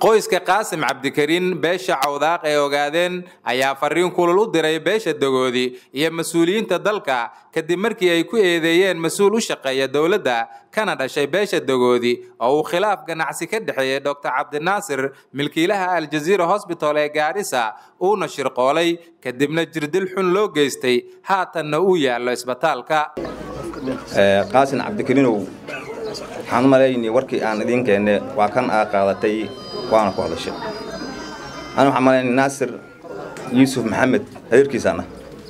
qoyska qaasim cabdikariin beesha cawdaaq ee ogaadeen ayaa fariin kulul u diray beesha dagoodi iyo mas-uuliyiinta dalka kadib markii ay ku eedeeyeen mas-uul u shaqeeya dowladda kana dhashay beesha dagoodi oo uu khilaaf ganacsi ka dhexeeyey doctor cabdinaasir milkiilaha aljaziira hosbital ee gaarisa uuna shirqoolay kadibna jirdil xun loo geystay haatanna uu yaallo isbitaalka qaasin cabdikariinow waxaan u malaynay warkii aan idiin keenne waa kan aa qaadatay waana ku hadashay ana waxaan malaynay naasir yuusuf maxamed hadeerkiisaana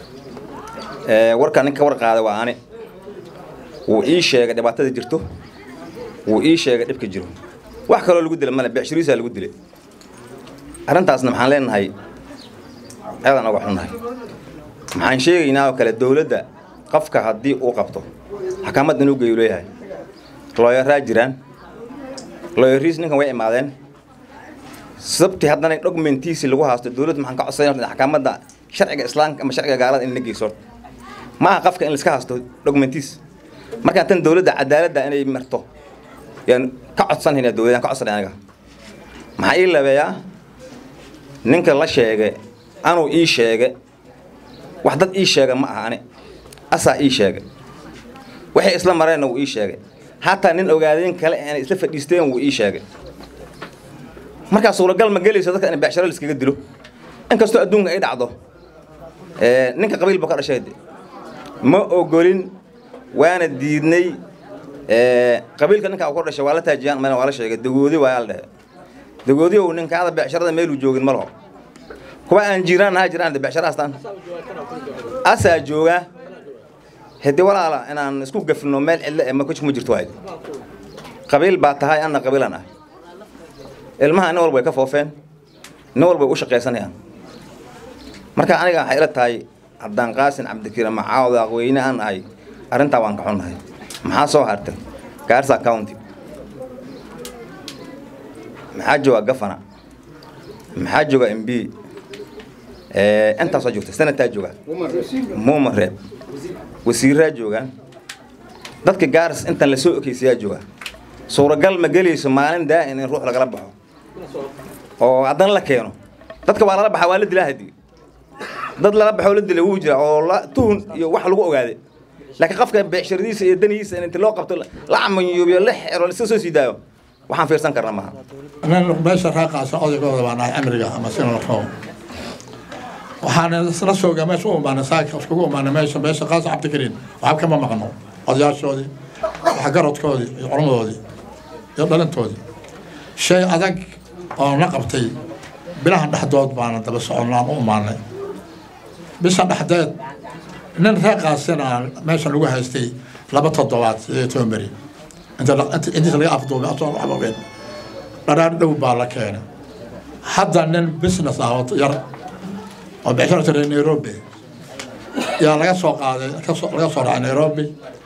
warkaa ninka war qaaday waa ani wuu ii sheegay dhibaatada jirto wuu ii sheegay dhibka jiro wax kaloo lagu dila male becshiriisaa lagu dilay arrintaasna maxaan leenahay aadaan oga xunnahay maxaan sheegaynaa oo kale dowladda qofka haddii uu qabto xakaamad inuu geeyu leeyahay looyaraa jiraan looyariis ninkan way imaadeen sababtii haddana dhogmentiisi lagu haasto dowladda maxaan ka codsanay xakaamadda sharciga islaamka ama sharciga gaalada in la geyso ma aha qofka in laiska haasto dhogmentiis markaan tan dowladda cadaaladda inay marto yaan ka codsanayna dowladda ka codsanay aniga maxaa ii labeeyaa ninka la sheegay anuu ii sheegay wax dad ii sheega ma aha ani asaa ii sheegay waxay isla mareenna wuu ii sheegay hataa nin ogaadeen kale aanay isla fadhiisteen wuu ii sheegay markaa suuragal ma gelayso dadka in becsharo laiskaga dilo inkastoo adduunka ay dhacdo ninka qabiil buu ka dhashay ma ogolin waana diidnay qabiilka ninka uu ka dhashay waa la taajiyaan meel waa la sheegay dagoodi waa la dhehe dagoodi ow ninkaada becsharada meeluu joogin ma laho kuwa aan jiraan ha jiraan becsharo astaan asaa joogaa hedi walaala inaan isku gafino meel cidlo ee ma jirto waay qabiil baa tahay anna qabiilan ah ilmaha nin walba way ka foofeen nin walba way u shaqaysanayaan marka aniga waxay ila tahay haddaan qaasin cabdikariim macaawda aqweyne aan ahay arrintaa waan ka xunnahay maxaa soo hartay gaarsa county maxaa jooga gafana maxaa jooga m b intaasoo joogta sanataa jooga muuma reeb wasiiraa joogaan dadka gaaris intan lasoo okeysayaa jooga suuragal ma gelayso maalin daa'in in ruux lagala baxo oo haddana la keeno dadka waa lala baxaa waa la dilaa hadii dad lala baxoo la dilay wuu jira oo tuhun iyo wax lagu ogaaday laakiin qofka beecshiradiisa iyo danihiisa in inta loo qabto la camanyuubiyo la xero iska soo sii daayo waxaan fiirsan karna maaha meesha raaqaasa odaygooda baa nahay amriga ama sina la rabo waxaan isla soogaa meesha u imaanay saaka iskugu imaanay meesha meesha qaas cabdikariin waxba kama maqno odayaashoodii waxgaradkoodii iyo culamadoodii iyo dhalintoodii shay adag oo na qabtay bilahan dhexdood baana daba soconnaan u imaanay bishan dhexdeed nin reeqaasina meeshan lagu haystay laba toddobaad sidee toban beri intiisa laga afduubay asoo waxbabeen dharaar dhow baa la keenay hadda nin business ah oo yar oo becsharo jiray nairobi yaa laga soo qaaday laga soo raacay nairobi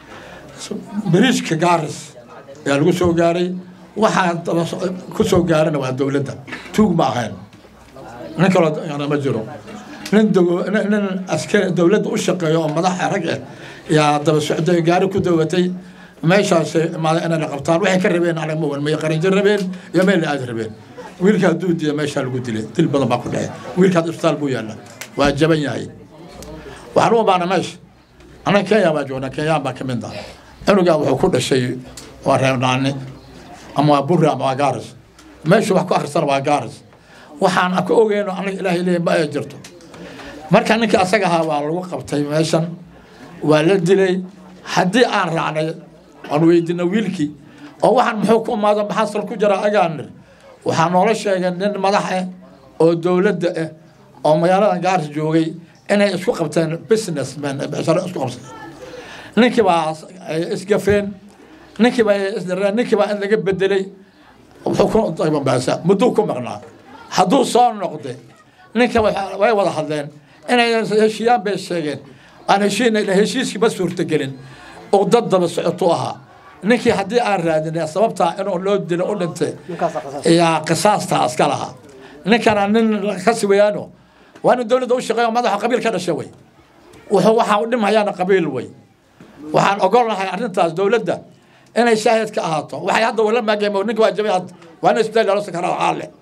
bariijka gaaris ayaa lagu soo gaaray waxaa ku soo gaarana waa dowladda tuug ma ahayn nin kaloo ma jiro nin nin askari dowladda u shaqeeyo oo madaxa rag ah yaa daba socday gaari ku dawatay meeshaas imaada inayna qabtaan waxay ka rabeen anaga ma may qarinjir rabeen iyo meel la aadi rabeen wiilkaa duudiya meeshaa lagu dilay dil badan baa ku dhacay wiilkaas isbitaal buu yaalla waa jaban yahay waxaan u imaana meesha annaga kenya baa joognaa kenyaan baa ka mid ah cunugaa wuxuu ku dhashay waa reebnaani ama waa burri ama waa gaaris meeshu wax ku akristana waa gaaris waxaan ka ogeyno anaga ilaahay leeyahay ma ay jirto marka ninkii asaga ahaa waa lagu qabtay meeshan waa la dilay haddii aan raacnay aan weydina wiilkii oo waxaan muxuu ku imaado maxaa sal ku jira agaanir waxaa noola sheegay nin madax ah oo dowladda ah oo magaalada gaaris joogay inay isku qabteen businessmen becsharo isku qabsadeen ninkii baa ay isgafeen ninkii baa isdareen ninkii baa in laga bedelay wuxuu ku daybanbaasa mudduu ku maqnaa hadduu soo noqday ninka way wada hadleen inay heshiiyaan bay sheegeen aan heshiina heshiiskii ma suurtagelin oo dad daba socotu ahaa ninkii haddii aan raadinay sababtaa inuu loo dilo u dhintay yaa qisaastaa iska lahaa ninkana nin kasi weyaano waa nin dowladda u shaqeeyo madaxa qabiil ka dhashay wey wuxuu waxaa u dhimhayaana qabiil wey waxaan ogolnahay arrintaas dowladda inay shaahid ka ahaato waxay hadda wala maageen ninka waa jabay hadda waa in isbitaal loo sakaraa caale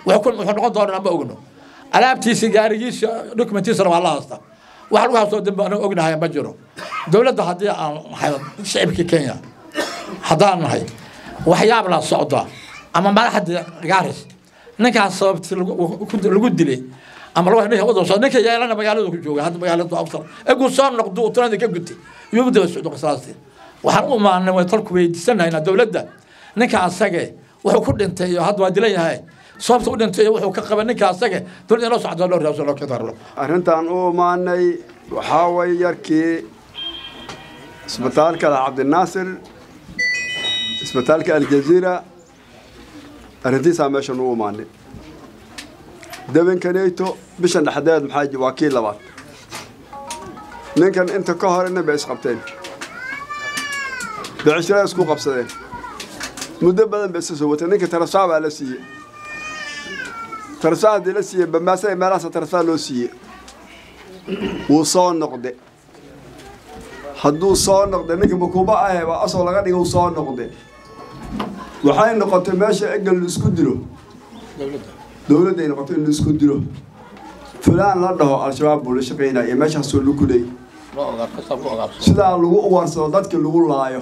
wuxuu noqon doona ma ogno alaabtiisi gaarigiisa dokumentiisana waa la haystaa wax lagu haystoo dambe anaga ognahay ma jiro dowladda haddii aan nahay shicibkii kenya haddaan nahay waxyaab la socda ama madaxda gaaris ninkaas sababti lagu dilay ama lagu ninka waddan soo ninka yeelana magaalada ku jooga hadda magaalada aftar egu soo noqdo uu tunada ka gutay iyuu daba socdo qisaasti waxaan u maanay way talku weydiisanaynaa dowladda ninka asage wuxuu ku dhintay iyo hadda waa dilan yahay sababta u dhintay wuxuu ka qaba ninka asage dowladda loo socdo loo raabso loo kadarlo arrintan u imaanay waxaa way yarkii isbitaalka cabdinaasir isbitaalka aljaziira arrintiisaa meeshan u imaanay debankaneyto bishan dhexdeed maxaa waa kii labaad ninkan inta ka horena bay isqabteen becishira isku qabsadeen muddo badan bay isa soo watay ninka tarasaa baa la siiyey tarasaa haddii la siiyey bambaasa meelahaasa tarasaa loo siiyey wuu soo noqde hadduu soo noqde ninka makuuba ahe waa asoo laga dhiga uu soo noqde waxay noqotay meesha egal la isku dilo dowladday noqotay in la isku dilo fulaan la dhaho al-shabaab buu la shaqaynaya iyo meeshaasoo lagu leey sidaa lagu uwarsado dadka lagu laayo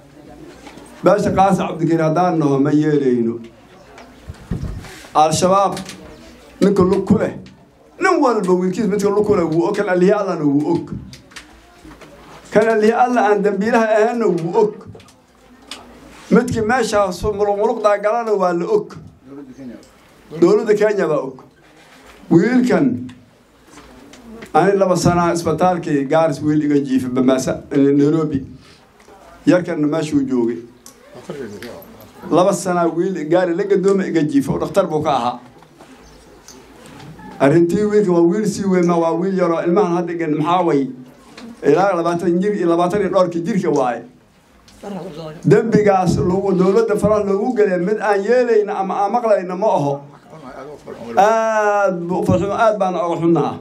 meesha qaasa cabdikariin haddaan naho ma yeelayno al-shabaab ninka lug ku leh nin walba wiilkiis midka lug ku leh wuu og kan alihi allana wuu og kan alihi alla aan dambiilaha ahaanna wuu og midkii meeshaas muluqmuluqdaa galana waa la og dowladda kenya baa og wiilkan ani laba sanaa isbitaalkii gaaris wiil iga jiifa bamaasa nairobi yarkanna meeshuu joogay laba sanaa wiil gaari la gadooma iga jiifa oo dhakhtar buu ka ahaa arrintii wiilka waa wiil sii weyn ma waa wiil yaroo ilmahan haddigan maxaa way ilaa labaatan jir iyo labaatan iyo dhowrka jirka waaye dembigaas lagu dowladda faraha loogu gelay mid aan yeelayna ama aan maqlayna ma aho aad bu farxumo aad baana oga xunnaha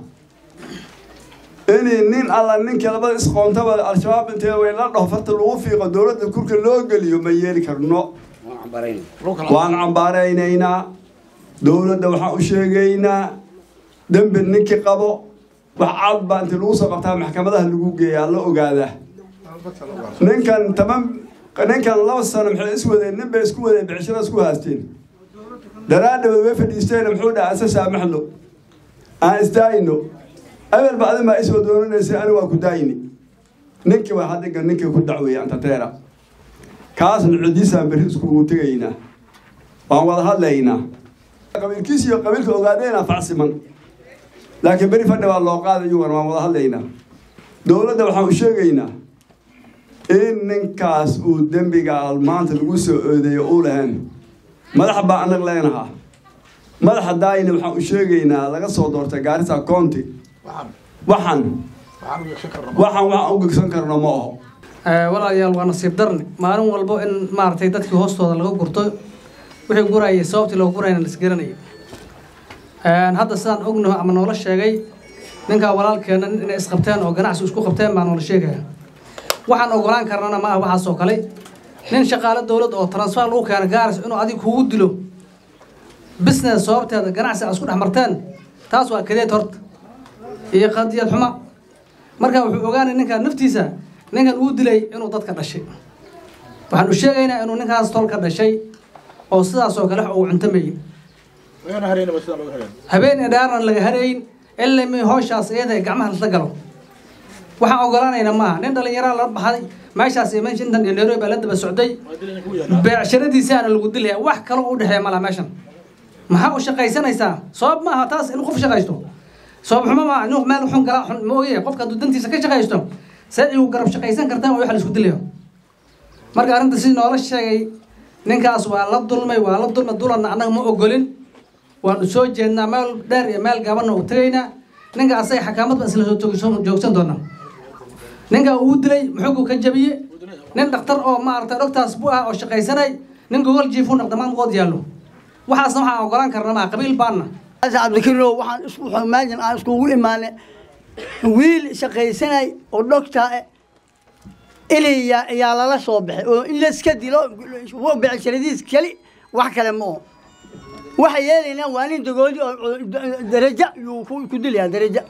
inay nin alla ninka labada isqoontaba al-shabaab intee way la dhaho farta lagu fiiqo dowladda kurka loo geliyo ma yeeli karno waan cambaaraynaynaa dowladda waxaan u sheegaynaa dembi ninkii qabo wax cad baa intii lagu soo qabtaa maxkamadaha lagu geeyaa la ogaadaa ninkan taban ninkan laba sano maxay is wadeen nin bay isku wadeen bicishada isku haasteen daraadhabood way fadhiisteen muxuu dhaha isa saamaxno aan isdaayno abel ba adin baa isoo doonanaysay ani waa ku daayni ninkii waa haddiga ninkii ku dacweeyey antateera kaasna codiisaan berri iskugu tegaynaa waan wada hadlaynaa qabiilkiis iyo qabiilka ogaadeena facsiman laakiin beri fadhi baa loo qaaday iyugana waan wada hadlaynaa dowladda waxaan u sheegaynaa in ninkaas uu dembiga maanta lagu soo oodeeyo uu lahayn madaxa baa anag leenahaa madaxa daayina waxaan u sheegaynaa laga soo doortay gaarisa county waxaan waxaan waxaan u gegsan karno ma aho walaalayaal waa nasiib darni maalin walbo in maaragtay dadkii hoostooda laga gurto wixii gurayay sababtii loo gurayna lisgaranayo hadda sidaan ognaho ama noola sheegay ninkaa walaalkeena inay isqabteen oo ganacsi isku qabteen baa noola sheegaya waxaan ogolaan karnana ma ah waxaasoo kale nin shaqaale dowlad oo transfer lagu keena gaaris inuu adig kugu dilo business sababteeda ganacsi a isku dhex marteen taas waa kadeed horta iyo qadiyad xuma marka wuxuu ogaanay ninkaan naftiisa ninkan uu dilay inuu dadka dhashay waxaan u sheegaynaa inuu ninkaas tol ka dhashay oo sidaasoo kale uu cuntamayey habeen idhaaran laga harayn ilaa mi howshaas iyada gacmaha lasla galo waxaan ogolaanaynaa maaha nin dhalinyaraa la baxday meeshaas iyo meesha intan iyo nairobi baa la daba socday beecshiradiisaana lagu dilaya wax kale u dhexeeya malaha meeshan maxaa u shaqaysanaysaa sabab maaha taas inuu qof shaqaysto sabab xumo maaha inuu meel xun kala xun ma ogyahay qofka hadduu dantiisa ka shaqaysto see igu garab shaqaysan kartaa waa wax la isku dilayo marka arrinta si noola sheegay ninkaas waa la dulmay waa la dulmay dulanna annaga ma ogolin waanu soo jeednaa meel dheer iyo meel gaabanna u tegaynaa ninka asaga xakaamad baan isla soo joogsan doonaa ninka uu dilay muxuu ka jabiye nin dhakhtar oo maaragtay dhogtaas bu ah oo shaqaysanay nin gogol jiifu noqda maamkood yaallo waxaasna waxaan ogolaan karna maa qabiil baanna cabdikariino waxaan isku xumaajin aan iskugu imaanay wiil shaqaysanay oo dhogtaa inay yaa lala soo baxay oo in layska dilo becshiradiis keli wax kale ma oo waxa yeelaynaa waa nin dagoodi oo oo darajo yuu ku ku dilayaa darajo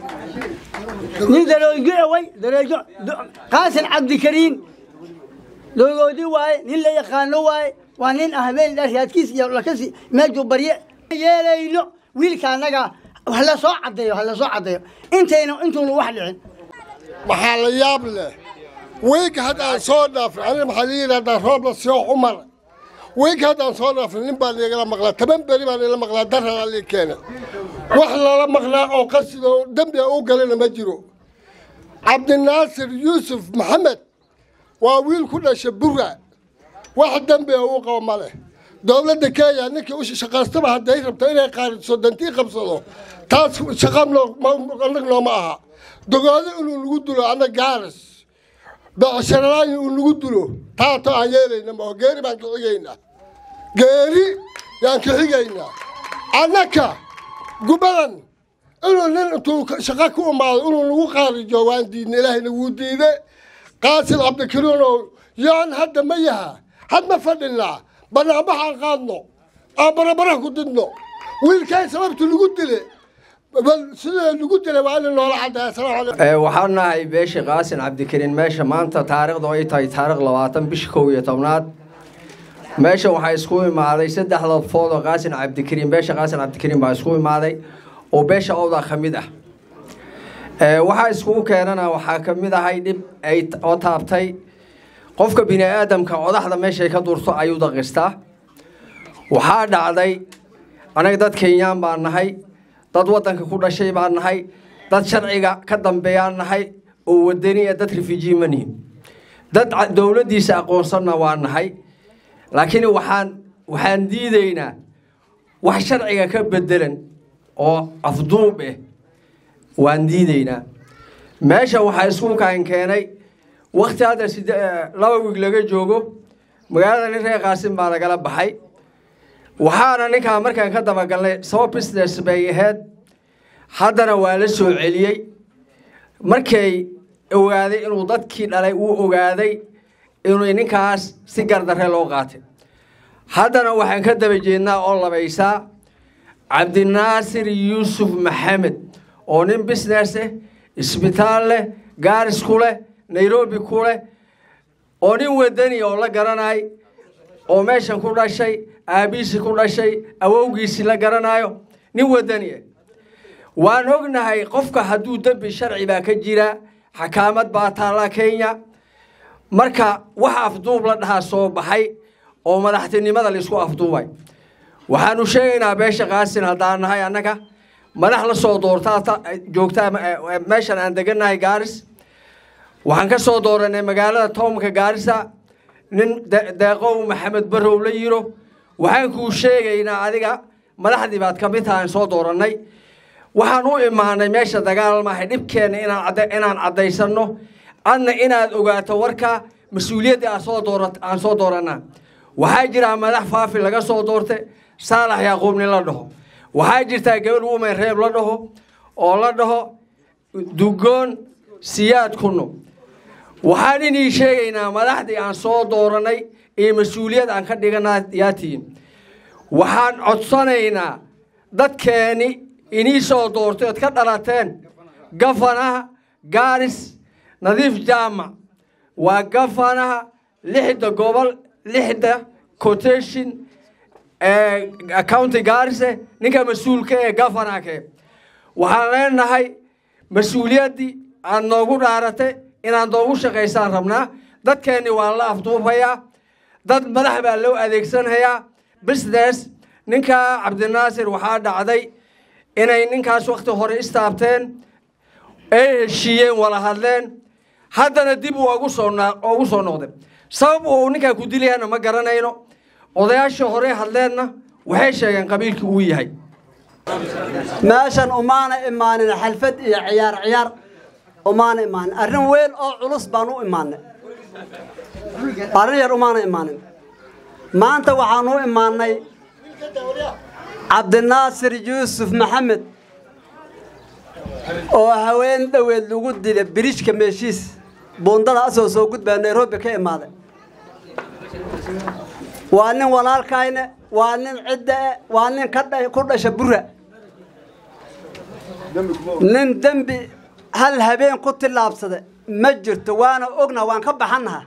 nin daroogi away darajo qaasin cabdikariin dagoodi waaye nin la yaqaano waaye waa nin ah habeen dheer raadkiis iyo lakasi meejuu barye yeelayno wiilka annaga wax la soo caddeeyo ha la soo caddeeyo intayna intuuna wax dhicin waxaa la yaab leh wiig haddaan soo dhaafin aniga maxaa la yidhahdaa roob la soo cumar wiig haddaan soo dhaafin nin baa liigala maqlaa toban beri baa liila maqlaa daraa lii keena wax lala maqlaa oo qasida oo dembi u galana ma jiro cabdinaasir yuusuf maxamed waa wiil ku dhasha bura wax dembi uu qabo ma leh dowladda kenya ninkii u shaqaystaba hadday rabto inay qaariso dantii qabsado taas shaqa anag nooma aha dogoado inuu nagu dulo anna gaaris becsharalaani uu nagu dulo taato aan yeelayna maho geeri baan ka xigaynaa geeri yaan ka xigaynaa annaka gubadan inuu nin intuu shaqo ku imaado inuu nagu qaarijo waan diidna ilaahayna wuu diide qaasil cabdikariinow yaan hadda ma yaha had ma fadhinaa banaanbaxaan qaadno aan barabara ku didno wiilkay sababtu lagu dile bal sidee lagu dile waa in noola caddeeya asalaamu calaykum waxaan nahay beesha qaasin cabdikariin meesha maanta taariikhdu ay tahay taariikh labaatan bisha kow iyo tobnaad meesha waxaa isku imaaday saddex lafood oo qaasin cabdikariin beesha qaasin cabdikariin baa isku imaaday oo beesha owda ka mid ah waxaa iskugu keenana waxaa ka mid ahay dhib ay oo taabtay qofka bini aadamka codaxda meeshay ka durto ayuu daqistaa waxaa dhacday anaga dad kenyaan baan nahay dad waddanka ku dhashay baan nahay dad sharciga ka dambeeyaan nahay oo wadani ee dad refugee ma nihin dad dowladdiisa aqoonsanna waa nahay laakiin waxaan waxaan diidaynaa wax sharciga ka bedelan oo afduub eh waan diidaynaa meesha waxaa isku kaan keenay wakti hadda side laba wiig laga joogo magaalada nin reer qaasin baa lagala baxay waxaana ninkaa markaan ka dabagalnay sabab business bay ahayd haddana waa la soo celiyey markay ogaaday inuu dadkii dhalay uu ogaaday inuu ninkaas si gardarre loo qaatay haddana waxaan ka daba jeednaa oo labaysaa cabdinaasir yuusuf maxamed oo nin business eh isbitaal leh gaaris ku leh nairobi ku leh oo nin wadani oo la garanay oo meeshan ku dhashay aabihiisi ku dhashay awowgiisii la garanayo nin wadani ah waan ognahay qofka hadduu dembi sharci baa ka jira xakaamad baa taalla kenya marka wax afduub la dhahaa soo baxay oo madaxtinimada laisku afduubay waxaanu sheegaynaa beesha qaasin haddaan nahay annaga madax la soo doortaa joogtaa meeshan aan degannahay gaaris waxaan ka soo dooranay magaalada toomka gaarisa nin deeqow maxamed barow la yiro waxaan kuu sheegaynaa adiga madaxdii baad ka mid tahaan soo doorannay waxaan u imaanay meesha dagaal maahay dhibkeenna inaan caddaysanno adna inaad ogaato warka mas-uuliyaddii aan soo doora aan soo doorannaa waxaa jiraa madax faafi laga soo doortay saalax yaaquub nin la dhaho waxaa jirtaa gabadh wumen reeb la dhaho oo la dhaho dugoon siyaad kuno waxaan inii sheegaynaa madaxdii aan soo doorannay iyo mas-uuliyad aan ka dhiganaa yaatiin waxaan codsanaynaa dadkeeni inii soo doortay ood ka dhalateen gafanaha gaaris nadiif jaamac waa gafanaha lixda gobol lixda quotation county gaarise ninka mas-uulka ee gafanake waxaan leenahay mas-uuliyaddii aad noogu dhaaratay inaad noogu shaqaysaan rabnaa dadkeenni waa la afduubayaa dad madax baa loo adeegsanhayaa business ninkaa cabdinaasir waxaa dhacday inay ninkaas wakti hore istaabteen ay heshiiyeen wala hadleen haddana dib uu ugu soo ugu soo noqday sabab uu ninkaa ku dilayana ma garanayno odayaashii hore hadleenna waxay sheegeen qabiilkii uu yahay meeshan umaana imaanin xalfad iyo ciyaar ciyaar umaana imaanin arrin weyn oo culus baan u imaanay arrin yar umaana imaanin maanta waxaan u imaanay cabdinaasir yuusuf maxamed oo haween dhoweed lagu dilay biriijka meeshiis buundada asoo soo gudbaa nairobi ka imaaday waa nin walaalkayne waa nin cidda e waa nin ka dha- ku dhasha bura nin dembi hal habeen ku tillaabsada ma jirto waana ogna waan ka baxannaha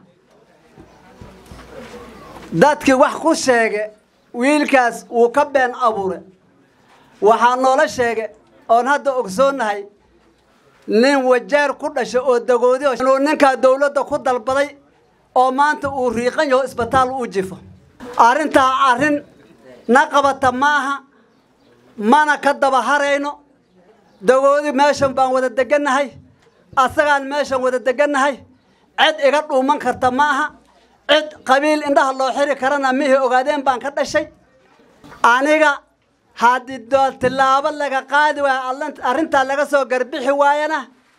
dadkii wax ku sheege wiilkaas wuu ka been abuure waxaa noola sheege oon hadda ogsoonnahay nin wajaar ku dhasha oo dagoodiho inuu ninkaa dowladda ku dalbaday oo maanta uu riiqan yaho isbitaal u jifo arrintaa arrin na qabata maaha mana ka daba harayno dagoodi meeshan baan wada degannahay asagaan meeshan wada degannahay cid iga dhuuman karta ma aha cid qabiil indhaha loo xiri karana mihii ogaadeen baan ka dhashay aniga haddii doo tillaabo laga qaadi waayo allan- arrintaa laga soo garbixi waayana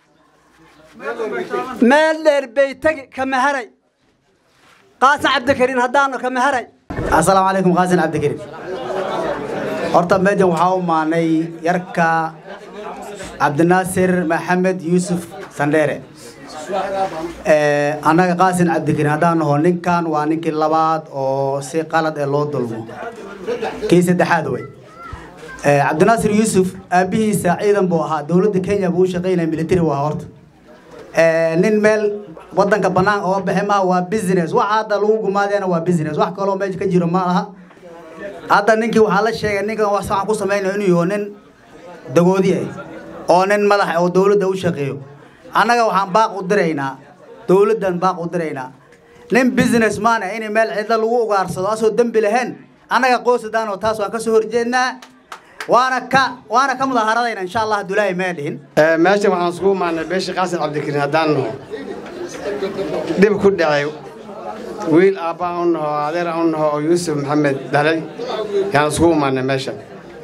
meel dheer bay tegi kama haray qaasan cabdikariin haddaanu kama haray asalaamu calaykum qaasin cabdikariim horta meejan waxaa u maanay yarka cabdinaasir maxamed yuusuf sandheere Eh, annaga qaasin cabdikariim haddaan naho ninkan waa ninkii labaad oo si qalad ee loo dulmo kii saddexaad wey Eh, cabdinaasir yuusuf aabbihiisa ciidan buu ahaa dowladda kenya buu u shaqaynaya military buu ahaa horta Eh, nin meel wadanka banaan oo baxe maaha waa business waxa hadda lagu gumaadeena waa business wax kaloo meesha ka jiro ma laha hadda ninkii waxaa la sheegay ninkan wax waxaan ku samaynayo inuu yaho nin dagoodi ah oo nin madax oo dowladda u shaqeeyo annaga waxaan baaq u diraynaa dowladdan baaq u diraynaa nin business man ah in meel cidlo lagu ugaarsado asoo dembi lahayn annaga qoysadaan oo taas waan ka soo horjeednaa waana ka waana ka mudaaharadayna insha allah dulaahi mee dhihin meeshan waxaan isugu imaanay beesha qaasin cabdikariin haddaan naho dhib ku dhacay wiil aabbaa u naho adeer u naho oo yuusuf maxamed dhalay yaan isugu imaanay meeshan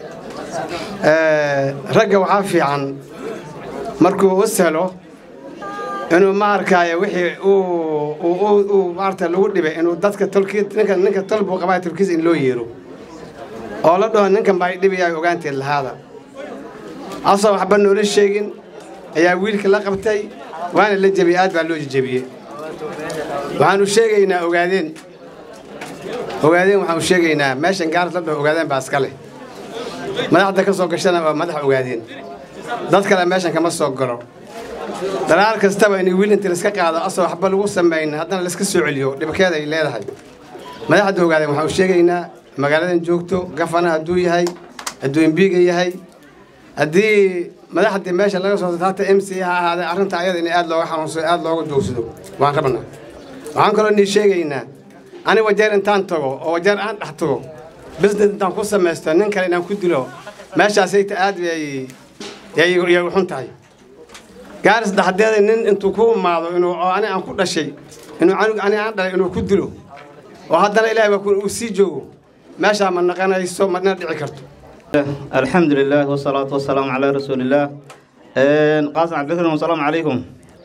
ragga waxaa fiican markuu u selo inuu ma arkaayo wixii uu uu uu maarata lagu dhibay inuu dadka tolkii ninka ninka tol buu qabaa tolkiisa in loo yeero oo la dhaho ninkan baa dhibayaa ogaanteed lahaada asoo waxba noola sheegin ayaa wiilka la qabtay waana la jebiyey aad baa loo jejebiyey waxaanu sheegaynaa ogaadeen ogaadeen waxaanu sheegaynaa meeshan gaaras la dhaho ogaadeen baa iska leh madaxda ka soo gashana waa madax ogaadeen dad kale meeshan kama soo galo dalaal kastaba in wiil inta laiska qaado asoo waxba lagu samayn haddana laiska soo celiyo dhibkeeda ay leedahay madaxda ogaadeen waxaanu sheegaynaa magaaladan joogto gafana hadduu yahay hadduu embiga yahay haddii madaxdii meesha laga soo hata m c ha ahaadee arrinta ayada in aad looga xanuunsado aad looga joogsado waan rabnaa waxaan kaloo nii sheegaynaa ani wajeer intaan tago oo wajeer aan dhex tago business intaan ku samaysto nin kale inaan ku dilo meeshaasayta aad bay yay u xun tahay gaaris dhexdeeda nin intuu ku imaado inuu oo ani aan ku dhashay inuu canug ani aan dhalay inuu ku dilo oo haddana ilaahay baa uu sii joogo meeshaa ma naqanayso madna dhici karto الحمد لله والصلاة والسلام على رسول الله قاسم عبد الكريم والسلام عليكم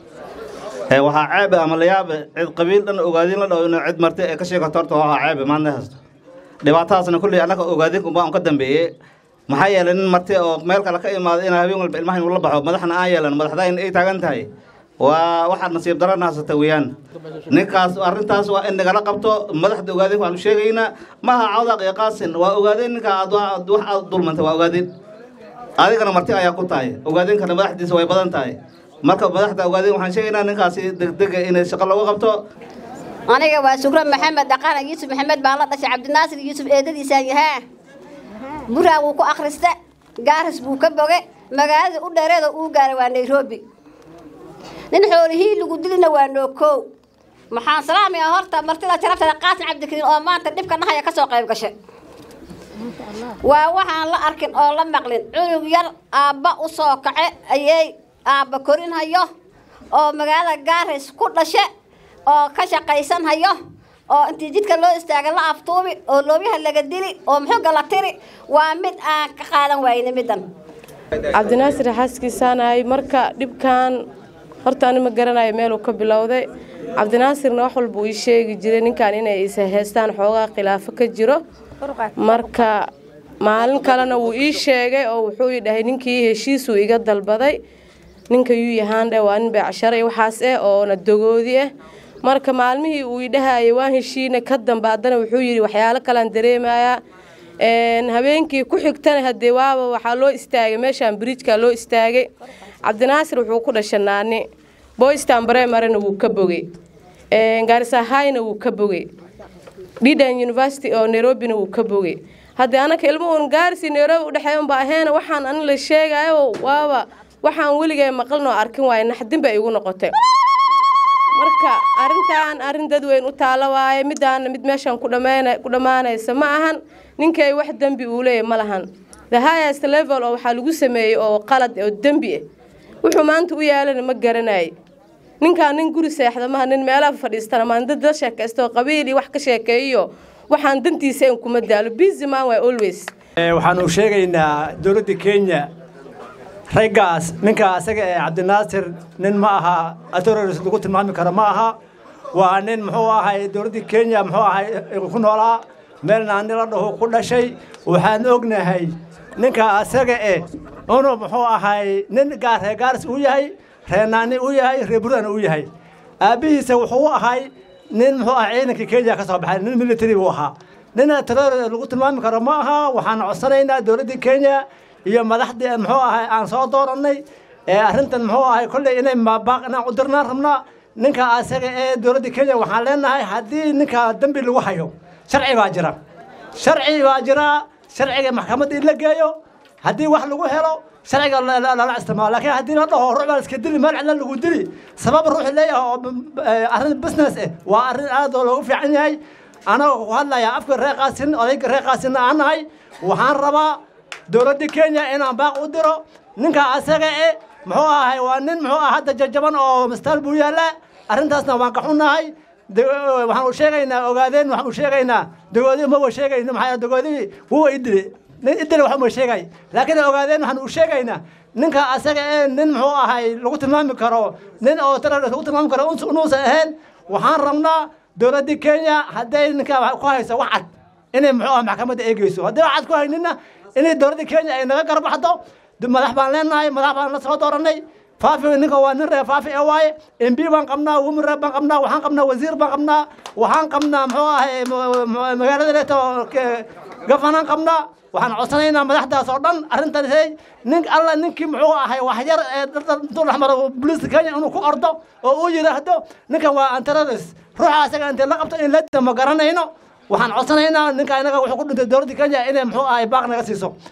waxaa ceeb ama la yaab cid qabiil dhan ogaadin la dhaho inuu cid marti ee ka sheegato horta waa ceeb maanta haysto dhibaatadaasna kulli annaga ogaadin baa un ka dambeeyey maxaa yeelay nin marti oo meel kale ka imaada inaa habeen walba ilmaha inuu la baxo madaxna aan yeelan madaxda in ay taagan tahay waa waxaad nasiib darana haysata weeyaan ninkaas arrintaas waa in nagala qabto madaxda ogaadeen waxaanu sheegaynaa maaha cawdaq iyo qaasin waa ogaadeen ninka aad aad wax aad dulmantay waa ogaadeen adigana marti ayaa ku tahay ogaadeenkana madaxdiisa way badan tahay marka madaxda ogaadeen waxaan sheegaynaa ninkaasi degdega inay shaqo loogu qabto aniga waa sugro maxamed dhaqana yuusuf maxamed baan la dhashay cabdinaasir yuusuf eedadiisaan yahaa buraa wuu ku akhrista gaaris buu ka boge magaalada u dheereeda uu gaaray waa nairobi nin xoolihii lagu dilina waa nookoow maxaan salaamaya horta martida jarabtada qaasin cabdikariin oo maanta dhibka dhahaya kasoo qayb gashay waa waxaan la arkin oo la maqlin cunug yar aabba u soo kace ayay aabba korin hayo oo magaalada gaaris ku dhashe oo ka shaqaysan hayo oo intii jidka loo istaaga la aftuubi oo loobyaha laga dili oo muxuga la tiri waa mid aan ka qaadan waayna middan cabdinaasir xaaskiisaanahay marka dhibkan horta ani ma garanayo meeluu ka bilowday cabdinaasirna wax walba uu ii sheegi jiray ninkan inay isa heystaan xoogaa khilaafo ka jiro marka maalin kalena wuu ii sheegay oo wuxuu ii dhahay ninkii heshiisuu iga dalbaday ninka yuu yahaandhe waa nin beecsharo iyo waxaas eh oona dogoodi ah marka maalmihii uu idhahayay waan heshiina ka dambe haddana wuxuu yidhi waxyaalo kalean dareemayaa habeenkii ku xigtana haddee waaba waxaa loo istaagay meeshaan bridjka loo istaagay cabdinaasir wuxuu ku dhashay naani boystan bremarena wuu ka bogey garisahayna wuu ka bogey dhidan university oo nairobina wuu ka bogey haddii anaka ilmo uun gaarisi nairobi udhexeey unba aheena waxaan ani la sheegayo waaba waxaan weligay maqlin oo arkin waaye naxdin bay igu noqotay marka arrintan arrin dad weyn u taalo waaye midaana mid meeshan ku dhammaanaysa ma ahan ninkay wax dembi uu leeyahy ma lahan the highest level oo waxaa lagu sameeyey oo qalad oo dembi ah wuxuu maanta u yaalana ma garanayay ninkaan nin guri seexda maha nin meelaha fadhiistana maan dad la sheekaysta oo qabiil iyo wax ka sheekeeyo waxaan dantiisa in kuma daalo busy man way always waxaanu sheegaynaa dowladda kenya raggaas ninka asaga ee cabdinaasir nin ma aha authorities lagu tilmaami karo ma aha waa nin muxuu ahay dowladda kenya muxuu ahay ku noolaa meel naani la dhaho ku dhashay waxaan ognahay ninka asaga eh inuu muxuu ahay nin gaar reer gaaris uu yahay reer naani uu yahay reer burana uu yahay aabbihiisa wuxuu ahay nin muxuu ahay ciidanka kenya ka soo baxay nin military buu ahaa nin authority lagu tilmaami karo ma aha waxaan codsanaynaa dowladda kenya iyo madaxdii muxuu ahay aan soo doorannay ee arrintan muxuu ahay kolley inay maabaaq inaan u dirnaan rabnaa ninka asaga ee dowladda kenya waxaan leenahay haddii ninka dembi lagu hayo sharci baa jira sharci baa jira sharciga maxkamadda in la geeyo haddii wax lagu helo sharciga lala isticmaalo laakiin haddii la dhaho ruux baa iska dili meel cidla lagu dili sabab ruux leeyahay oo arrin business eh waa arrin aad oo loogu fiican yahay anagoo ku hadlayaa afka reer qaasin odayga reer qaasinna aan nahay waxaan rabaa dowladda kenya inaan baaq u diro ninka asaga e muxuu ahay waa nin muxuu ah hadda jajaban oo mastaal buu yaallaa arrintaasna waan ka xunnahay waxaan u sheegaynaa ogaadeen waxaan u sheegaynaa dogoodii ma wa sheegayno maxaa dogoodii wuwa idile nin idile wax uma sheegay laakiin ogaadeen waxaan u sheegaynaa ninka asaga ee nin muxuu ahay lagu tilmaami karo nin oo terrorist lagu tilmaami karo inuusan ahayn waxaan rabnaa dowladda kenya hadday ninka ku hayso wax cad inay muxuu ah maxkamadda eegeyso haddii wax cad ku haynina inay dowladda kenya ay naga garbaxdo madax baan leenahay madax baan la soo dooranay faafi ninka waa nin reer faafi ee waaye mb baan qabnaa women reer baan qabnaa waxaan qabnaa wasiir baan qabnaa waxaan qabnaa muxuu ahay magaalada leeto gafanaan qabnaa waxaan codsanaynaa madaxdaas oo dhan arrintan hey nin alla ninkii muxuu ahay waxyar ee intuu dhexmaro booliiska kenya inuu ku ordo oo uu yidhaahdo ninkan waa anterroris ruuxa asaga intay la qabto in la dama garanayno waxaan codsanaynaa ninka inaga wuxuu ku dhintay dowladda kenya inay muxuu ahay baaq naga siiso